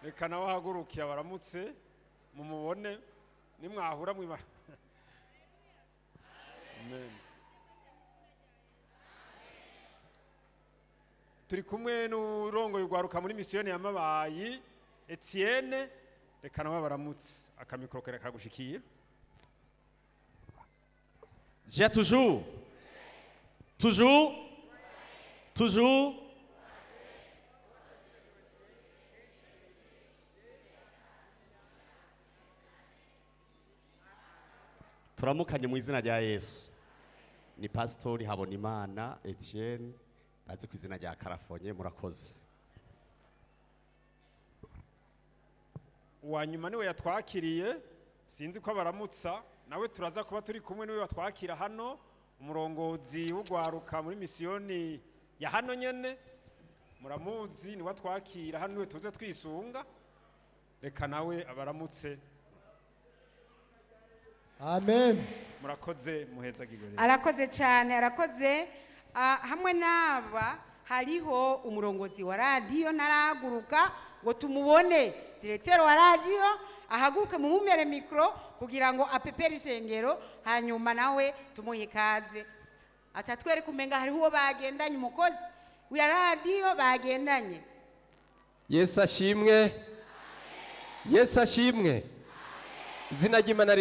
reka nawe ahagurukiye abaramutse mumubone nimwahura mwiba Amen. turi kumwe n'urongoye urwaruka muri misiyoni ya mabayi etienne reka nawe baramutse akamikoro kare kagushikiye J'ai toujours. Toujours. Toujours. turamukanye mu izina rya yesu ni pasitori habonimana etienne bazi ku izina rya karafonye murakoze uwa nyuma niwe yatwakiriye sinzi ko abaramutsa nawe turaza kuba turi kumwe niwe watwakira hano umurongozi w'urwaruka muri misiyoni ya hano nyene muramuzi niwe atwakira hano niwe tuze twisunga reka nawe abaramutse amen murakoze muheza gigore arakoze cyane arakoze Ah, hamwe n'aba hariho umurongozi wa radiyo ntarahaguruka ngo tumubone diregiteri wa radiyo ahaguruke mu mumere mikoro kugira ngo apepere ishengero hanyuma nawe tumuhe ikaze aca twereke umenga hariho uwo bagendanye umukozi wa radiyo bagendanye yesu ashimwe yesu ashimwe izina ry'imana